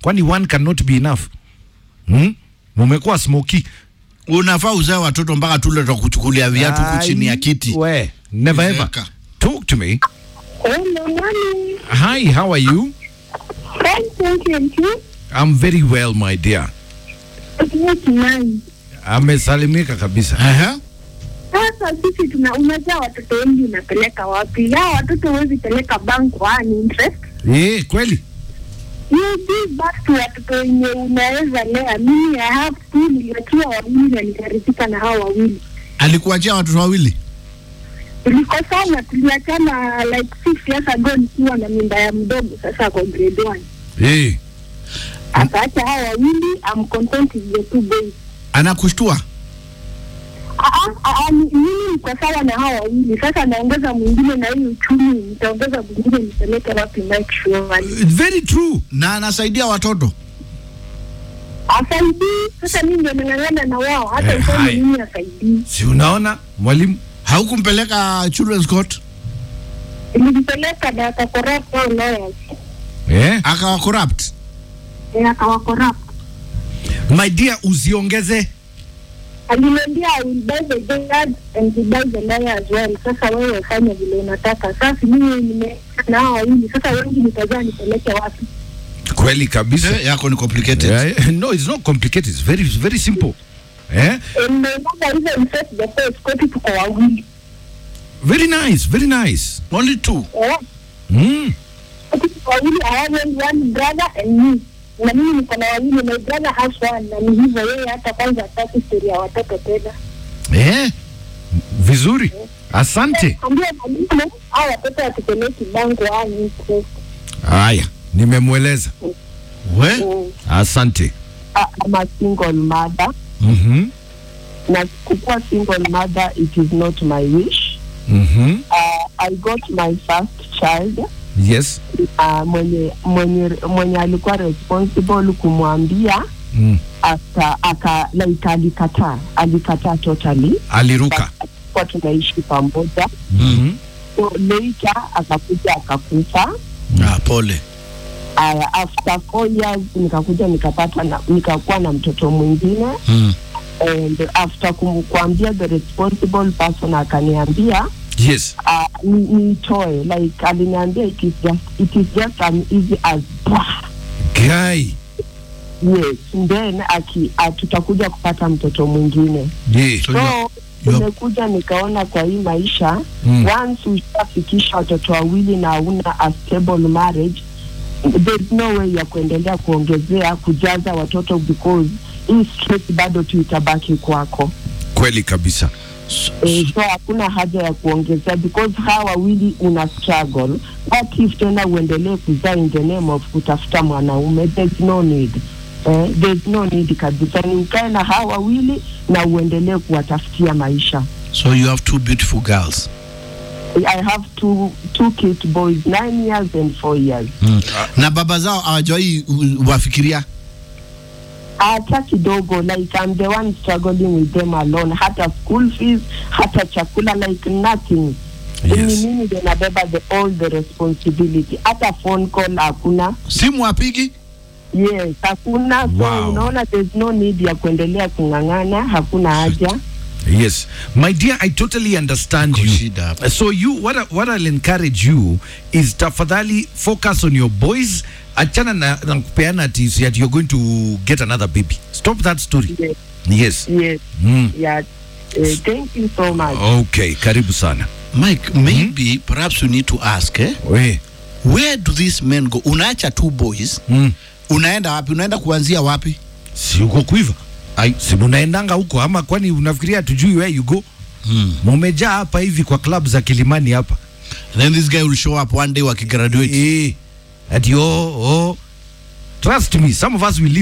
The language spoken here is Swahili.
kwani one cannot be enough hmm? mumekuwa smoky unafaa uzae watoto mpaka tule tutakuchukulia viatu huku chini ya kiti we never ever Zeeka. talk to me Hello, morning. hi how are you Fine, thank you. And you? i'm very well my dear It's nice. amesalimika kabisa Aha. Sasa sisi tuna unajua watoto wengi unapeleka wapi? Ya watoto huwezi peleka bank one interest. eh kweli You give back to watoto wenye unaweza lea. Mimi I have two niliachiwa wawili na nikaridhika na hao wawili. alikuachia watoto wawili Tulikosana, tuliachana like six years ago nikiwa na mimba ya mdogo, sasa kwa grade one. eh Akaacha hao wawili, I'm content with the two boys. anakushtua Ah, ah, ah, ni- mimi niko sawa na hao wawili sasa, naongeza mwingine na hii uchumi, nitaongeza mwingine nipeleke wapi? Mike Shwari very true na anasaidia watoto asaidii. Sasa mimi ndio nang'ang'ana na wao, hata Eh, useme hai. mimi asaidii. si unaona mwalimu haukumpeleka children's court Nilimpeleka na akakorrupt hao lawyers, eh akawa corrupt Eh, akawakorrupt. my dear usiongeze Aliniambia I will buy the judge and he buy the lawyer as well. Sasa wewe fanya vile unataka. Sasa mimi nime na hao wawili, sasa wengi nitajua nipeleke wapi? kweli kabisa Eh, yako ni complicated yeah, no it's not complicated it's very it's very simple eh And my mother even said the first koti tuko wawili. very nice very nice only two Eh, mm. Sisi wawili I have only one brother and me. Na mimi niko na wawili, my brother has one, na ni hivyo yeye hata kwanza hataki story ya watoto tena. eh vizuri asante Ambia mwalimu hao watoto watupeleki bango ani interest. haya nimemweleza we Mm. asante I- I'm a single mother mhm na kukuwa single mother it is not my wish mhm uh, I got my first child yes uh, mwenye, mwenye, mwenye alikuwa responsible kumwambia mm. aka, aka like alikataa alikataa totally aliruka kwa tunaishi pamoja mhm so later akakuja akakufa ah, pole uh, after four years nikakuja nikapata na, nikakuwa na mtoto mwingine mm. and after kum- kuambia the responsible person akaniambia yes uh, ni- niitoe like aliniambia it is just, it is just as easy as blah. guy yes then aki uh, tutakuja kupata mtoto mwingine yeah. So you are- so nimekuja nikaona kwa hii maisha Mm. once ushafikisha watoto wawili na hauna a stable marriage there's no way ya kuendelea kuongezea kujaza watoto because hii stress bado tu itabaki kwako kweli kabisa Eh, so hakuna haja ya kuongezea because hawa wawili una struggle what if tena uendelee kuzaa in the name of kutafuta mwanaume there's no need eh, there's no need kabisa ni ukae na hawa wawili na uendelee kuwatafutia maisha so you have two beautiful girls I have two, two cute boys nine years and four years mm. na baba zao hawajawai uh, wafikiria hata kidogo like I'm the one struggling with them alone hata school fees hata chakula like nothing Yes. ni mimi ndio nabeba the all the responsibility hata phone call hakuna simu apigi yes hakuna so Wow. unaona there's no need ya kuendelea kung'ang'ana hakuna haja yes my dear i totally understand Iko you shida hapa. so you what, I- what i'll encourage you is tafadhali focus on your boys achana na, na kupeana ati that you're going to get another baby stop that story yes, yes yes mm. yeah uh, thank you so much okay karibu sana mike maybe perhaps you need to ask eh? we where do these men go unaacha two boys mm. unaenda wapi unaenda kuanzia wapi si uko kuiva ai si munaendanga huko ama kwani unafikiria tujui where you go mm. mumejaa hapa hivi kwa club za kilimani hapa then this guy will show up one day wakigraduate eh ati oh, oh. trust me some of us will leave